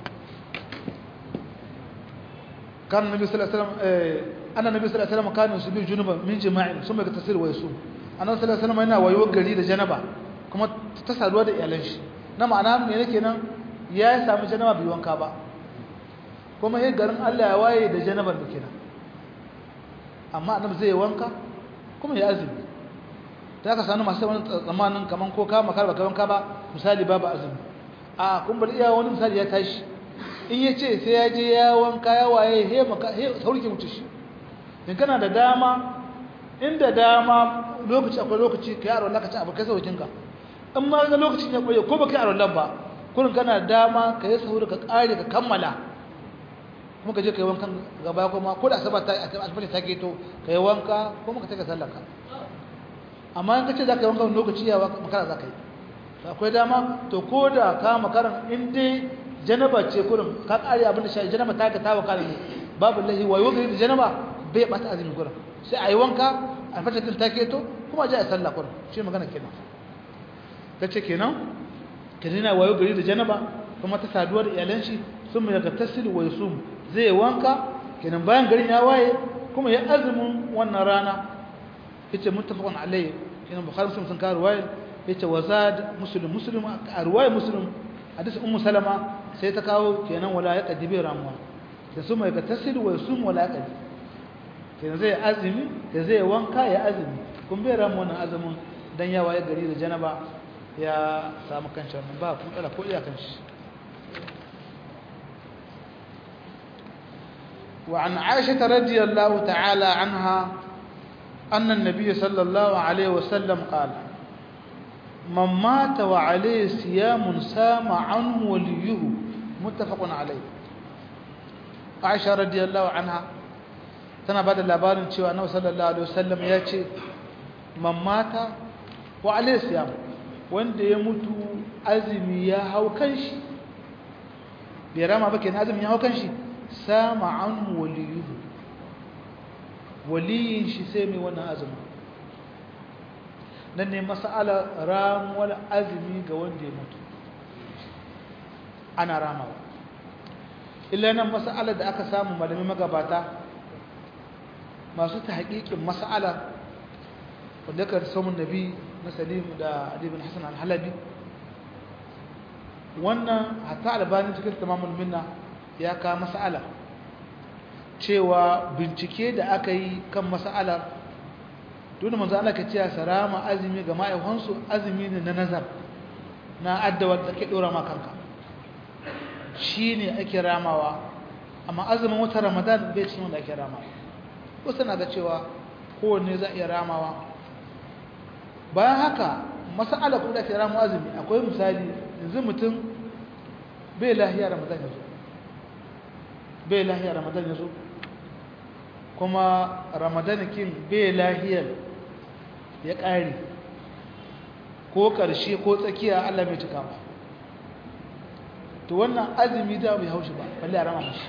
kan nabi sallallahu alaihi wasallam eh anna nabi sallallahu alaihi wasallam kana yusubi junuban min jima'in summa yaktasir wa yasum annabi sallallahu alaihi wasallam yana wayo gari da janaba kuma ta saduwa da iyalan shi na ma'ana me yake nan ya samu janaba bai wanka ba kuma yayin garin Allah ya waye da janabar da kenan amma annabi zai wanka kuma ya azumi ta ka sanu masu wani tsamanin kaman ko ka makar baka wanka ba misali babu azumi a kun bari iya wani misali ya tashi in ya ce sai ya je ya wanka ya waye he maka he sauke wuce shi in kana da dama inda dama lokaci akwai lokaci ka yaro laka ci abu kai saukin ka in ma ga lokacin ya koye ko baka yaro lan ba kullun kana da dama ka yi sauri ka kare ka kammala kuma ka je ka yi wankan gaba kuma ko da asabar ta asabar ta keto ka yi wanka kuma ka take sallar ka amma in ka ce za ka yi wankan lokaci ya makara za ka yi akwai dama to ko da ka makaran in dai janaba ce kurin ka kare abin da shi janaba ta ka tawa kare ne babu lahi wayo gari da janaba bai bata azumi kurin sai a yi wanka a fata din ta keto kuma a je a sallah kurin shi magana kenan ta ce kenan ka dina wayo gari da janaba kuma ta saduwa da iyalan shi sun mai daga tasiri wa yusum zai wanka kenan bayan garin ya waye kuma ya azumin wannan rana yace muttafaqun alayhi kenan bukhari muslim sun kawo ruwaya yace wazad muslim muslim a ruwaya muslim hadisi ummu salama sai ta kawo kenan wala ya kadibi ramuwa da su mai ga tasiri wa yusum wala ya kadi kenan zai azumi da zai wanka ya azumi kun bai ramu wannan azumin dan ya waye gari da janaba ya samu kanshi wannan ba kun kala ko iya kanshi وعن عائشة رضي الله تعالى عنها أن النبي صلى الله عليه وسلم قال من مات وعليه صيام سام عنه وليه متفق عليه عائشة رضي الله عنها tana ba da labarin cewa annabi sallallahu alaihi wasallam ya ce man mata wa alaihi siyam wanda ya mutu azumi ya hau kanshi bai rama ba kenan azumi ya hau kanshi sama anhu waliyuhu waliyin shi sai mai wannan azumi nan ne mas'ala ramuwar azumi ga wanda ya mutu ana ramawa illa nan mas'alar da aka samu malami magabata masu ta haƙiƙin mas'ala wanda ka samun nabi na salim da adibin hassan al-halabi wannan hatta albani cikin tamamul minna ya ka mas'ala cewa bincike da aka yi kan mas'alar dole manzo Allah ka ce sarama azumi ga ma'aikansu azumi ne na nazar na addawar da ke dora makanka shine ake ramawa amma azumin wata ramadan bai cikin wanda ake ramawa wasu na ga cewa kowanne za a iya ramawa bayan haka mas'ala kuma da ake ramawa azumi akwai misali yanzu mutum bai lahiya ramadan ya zo bai lahiya ramadan ya zo kuma ramadan kin bai lahiyar ya ƙare ko ƙarshe ko tsakiya Allah mai cika ba to wannan azumi da bai haushi ba balle a rama mashi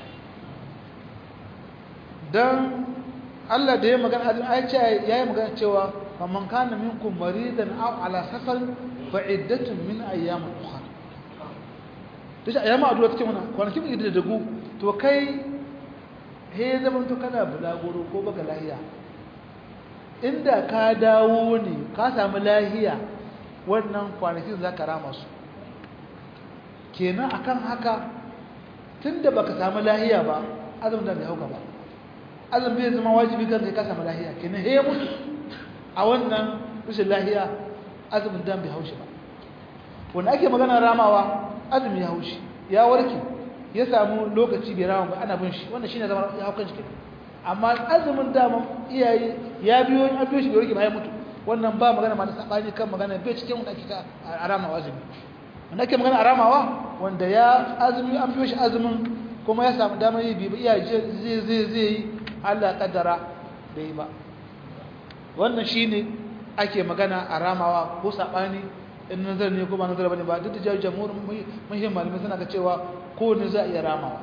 don Allah da ya magana azumi ai ce yayi magana cewa faman kana minkum maridan aw ala safar fa iddatun min ayyamin ukhra to shi ayyama addu'a take mana kwanaki mu da dagu to kai he zaman to kana bulaguro ko baka lahiya inda ka dawo ne ka samu lahiya wannan kwanakin za ka rama su kenan akan haka tun da baka samu lahiya ba azumin da bai hauka ba azumin bai zama wajibi kan kai ka samu lahiya kenan he mutu a wannan rashin lahiya azumin da bai haushi ba wanda ake magana ramawa azumi ya haushi ya warke ya samu lokaci bai rama ba ana bin shi wannan shine zama ya haukan shi kenan amma azumin daman iyaye ya biyo an biyo shi bai rike bayan mutu wannan ba magana ma na sabani kan magana bai cikin wanda ake ta arama azumi wanda ake magana aramawa wanda ya azumi an biyo shi azumin kuma ya samu damar yi bi iyaye zai zai zai yi Allah kaddara bai ba wannan shine ake magana aramawa ko sabani in nazar ne ko ba nazar bane ba duk da jamhur muhimmin malamai suna ga cewa ko ne za a iya ramawa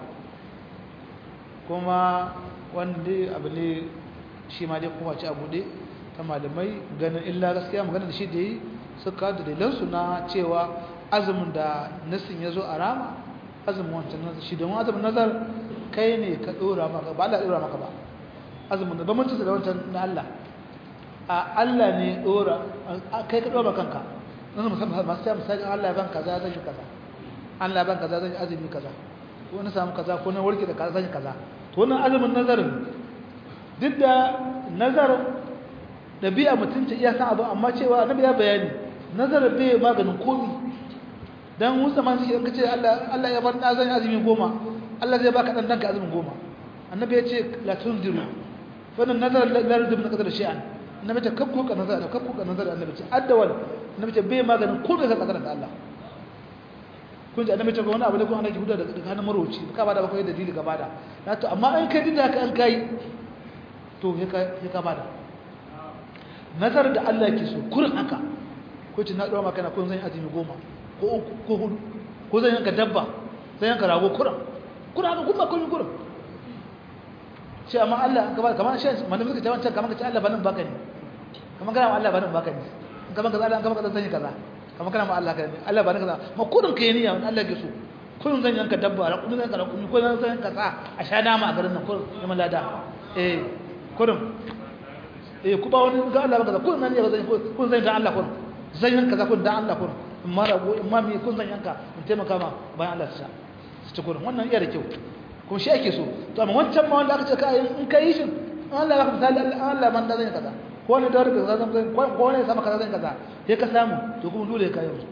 kuma wanda abu ne shi ma dai kowace abu ne ta malamai ganin illa gaskiya magana da shi da yi suka da dalilansu na cewa azumin da nasin ya zo a rama azumin wancan nazar shi domin azumin nazar kai ne ka ɗora maka ba Allah ɗora maka ba azumin da bambancin da wancan na Allah a Allah ne ɗora kai ka ɗora kanka nan musamman masu ya misali Allah ya ban kaza zan yi kaza Allah ya ban kaza zan yi azumi kaza ko na samu kaza ko na warke da kaza zan yi kaza to wannan azumin nazarin duk da nazar ɗabi'a mutunci iya san abu amma cewa annabi ya bayani nazar bai maganin komi dan musa man shi kace Allah Allah ya bar zan azumi goma Allah zai baka dan danka azumin goma annabi ya ce la tunziru fa nan nazar la yardu min qadar shay'an annabi ta kabku ka nazar kabku ka nazar annabi ce addawal annabi ce bai maganin komi ka kadar da Allah kun ji annabi ce ko wani abu da kun ana ki huda da hannun maroci ka bada ba kai dalili ka bada na to amma an kai dinda ka an kai to he ka he ka bada nazar da Allah yake so kurin haka ko ce na dawo maka na kun zan azumi goma ko uku ko hudu ko zan yanka dabba zan yanka rago kurin kurin haka kuma kun kurin ce amma Allah ka bada kamar shi malamin ka ta wancan kamar ka ce Allah ba nan baka ne kamar kana Allah ba nan baka ne kamar ka Allah kamar ka zan yi kaza kamar kana ma Allah ka ne Allah ba nan kaza ma kurin kai niyya wani Allah ke so kurin zan yanka dabba ra kurin zan yanka rakumi ko zan yanka sa a sha dama a garin nan kurin neman lada eh kurin eh ku ba wani ga Allah ba kaza kurin nan ne zan kurin zan yanka Allah kurin zan yanka kaza kurin da Allah kurin amma rago amma me kun zan yanka in taimaka ma bayan Allah su ci kurin wannan iya da kyau kuma shi ake so to amma wancan ma wanda aka ce kai in kai shi Allah ya misali Allah man da zan kaza ko ne da rubuta zan zan ko ne sama kaza zan kaza sai ka samu to kuma dole ka yi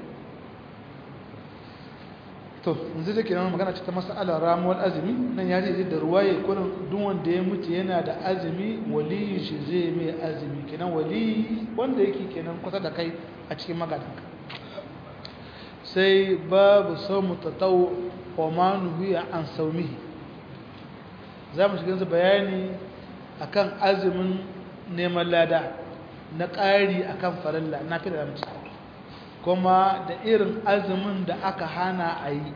to yanzu da kenan magana ce ta mas'alar ramuwar azumi nan ya ce da ruwaye kullum duk wanda ya mutu yana da azumi wali shi zai mai azumi kenan wali wanda yake kenan kusa da kai a cikin magadanka sai babu saumu tatawu wa ma nuhiya an saumihi za mu shiga bayani akan azumin neman lada na ƙari akan farilla na fi da ramci kuma da irin azumin da aka hana a yi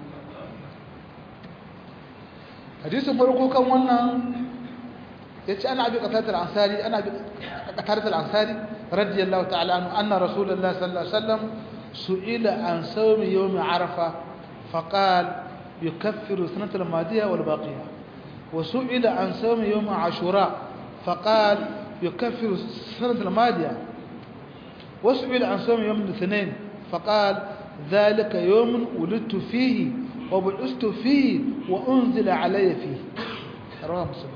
hadisun farko kan wannan ya ce ana abi ƙasar ansari ana abi ƙasar ansari radiyallahu ta'ala anu anna rasulullah sallallahu alaihi wasallam su'ila an sawmi yawmi arafa faqal يكفر السنة الماضية والباقية وسئل عن صوم يوم عاشوراء فقال يكفر السنة الماضية وسئل عن صوم يوم الاثنين فقال ذلك يوم ولدت فيه وبعثت فيه وأنزل علي فيه رواه مسلم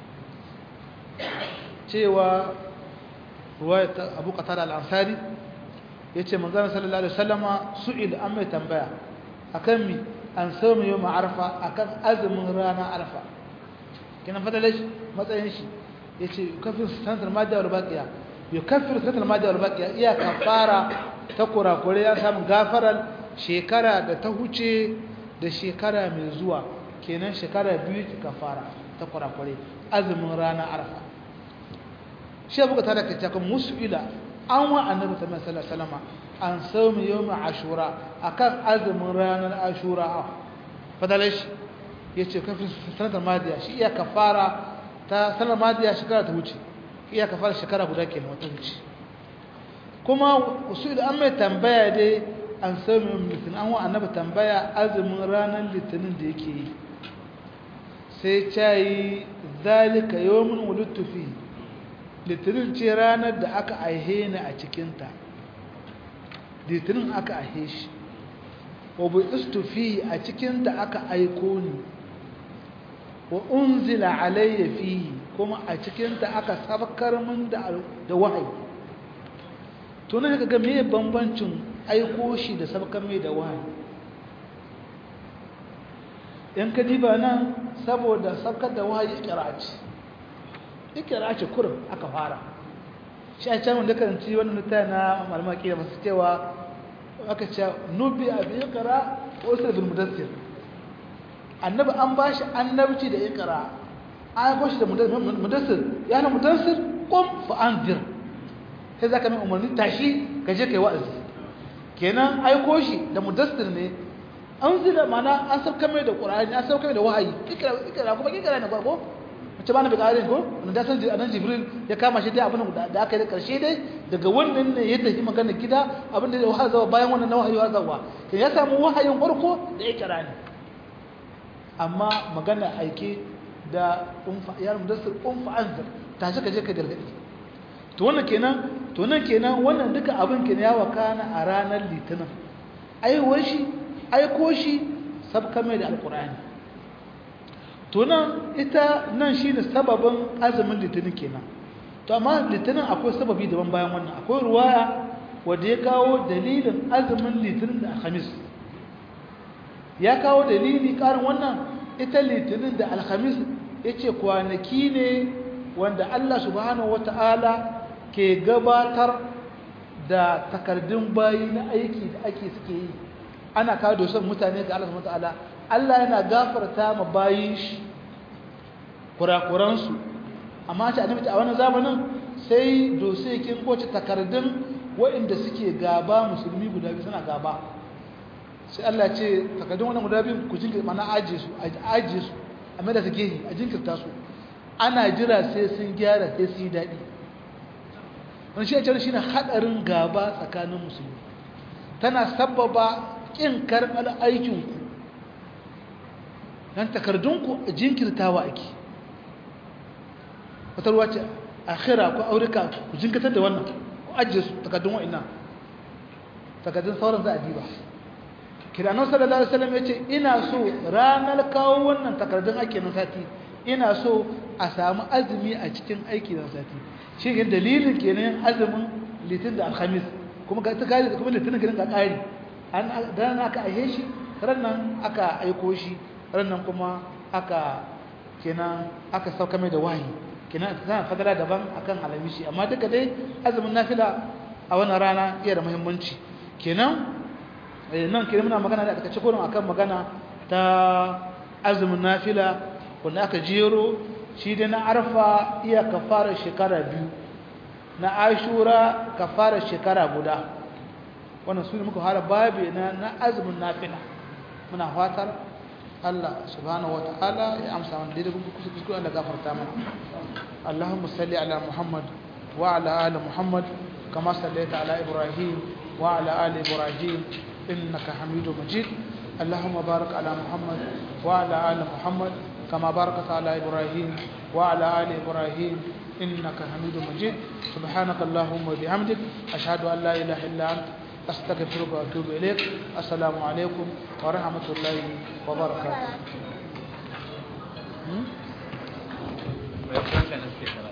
cewa ruwayat Abu Qatada al-Ansari yace manzon sallallahu alaihi wasallama su'il an mai tambaya akan mi an samu yau arfa akan azumin rana arfa kina fadala shi matsayin shi yace kafir sanatar madiya wal baqiya yukaffiru sanatar madiya wal baqiya iya kafara ta kurakure ya samu gafarar shekara da ta huce da shekara mai zuwa kenan shekara biyu ta kafara ta kurakure azumin rana arfa shi abu ta da kace kan mus'ila an wa annabi sallallahu alaihi wasallam an saumi yawm ashura akan azumin ranar ashura fadalash yace kafin sanatar madiya shi iya kafara ta sanar madiya shekara ta wuce iya kafara shekara guda kenan wata wuce kuma usul an mai tambaya dai an saumi yawm litinin an wa annabi tambaya azumin ranar litinin da yake yi sai cayi zalika yawmun wulidtu fihi litinin ce ranar da aka aihe ni a cikinta litinin aka aihe shi wabu istufi a cikinta aka aiko ni wa unzila alayya fihi kuma a cikinta aka sabkar min da wahayi to ne kaga me bambancin aiko shi da sabkar mai da wahayi in ka diba nan saboda sabkar da wahayi ikra ce ikira ce kurin aka fara shi a can wanda karanci wani mutane na malamaki da masu cewa aka ce nubi a bi ikira wasu bin mudassir annabi an ba shi annabci da ikira an ko shi da mudassir ya na mudassir kum fa anzir sai zaka mai umarni tashi ka je kai wa'azi kenan aiko shi da mudassir ne an zira mana an sauka mai da qur'ani an sauka mai da wahayi ikira ikira kuma ikira ne ko mace ba na bi ƙarin ko wanda san anan jibril ya kama shi dai abin da aka yi da ƙarshe dai daga wannan ne ya tafi magana gida abin da wahayi zawa bayan wannan na wahayi zawa to ya samu wahayin farko da ya kira ne amma magana aike da umfa ya mudassir umfa anzar tashi ka je ka gargadi to wannan kenan to nan kenan wannan duka abin kenan ya wakana a ranar litinin aiwar shi aiko shi sabka mai da alqur'ani to nan ita nan shine sababin azumin litinin kenan to amma litinin akwai sababi daban bayan wannan akwai ruwaya wanda ya kawo dalilin azumin litinin da alhamis ya kawo dalili karin wannan ita litinin da alhamis yace kwanaki ne wanda Allah subhanahu wataala ke gabatar da takardun bayi na aiki da ake suke yi ana kawo dosan mutane ga Allah subhanahu wataala Allah yana gafarta ma bayin shi kurakuransu amma ce annabi a wannan zamanin sai dosekin kowace takardun waɗanda suke gaba musulmi guda biyu suna gaba sai Allah ce takardun wannan guda biyu ku jinkirta mana ajiye su ajiye su a mai da su gehe a jinkirta su ana jira sai sun gyara sai su yi daɗi wani shi a can shi ne haɗarin gaba tsakanin musulmi tana sababa ƙin karɓar aikinku don takardunku jinkirtawa ake wata ruwa ce akhira ko aurika ku jinkatar da wannan ku ajiye su takardun wa'ina takardun sauran za a diba kiranon sallallahu alaihi wasallam ya ce ina so ranar kawo wannan takardun ake na sati ina so a samu azumi a cikin aiki na sati shi ne dalilin kenan azumin litin da alhamis kuma ga ta kare kuma litinin gidan ka kare an dan aka aihe shi rannan aka aiko shi rannan kuma aka kenan aka sauka mai da wahayi kenan tana fadala daban akan alamishi amma duka dai azumin nafila a wannan rana iya da muhimmanci kenan nan kenan muna magana da aka ci gurin akan magana ta azumin nafila wanda aka jero shi dai na arfa iya kafara shekara biyu na ashura kafara shekara guda wannan su ne muka fara babi na na azumin nafila muna fatar Allah subhanahu wa ta'ala ya amsa mana daidai kuma kusa kuskure Allah gafarta mana Allahumma salli ala Muhammad wa ala ali Muhammad kama sallaita ala Ibrahim wa ala ali Ibrahim innaka Hamidum Majid اللهم بارك على محمد وعلى آل محمد كما باركت على إبراهيم وعلى آل إبراهيم إنك حميد مجيد سبحانك اللهم وبحمدك أشهد أن لا إله إلا أنت أستغفرك وأتوب إليك السلام عليكم ورحمة الله وبركاته Voy a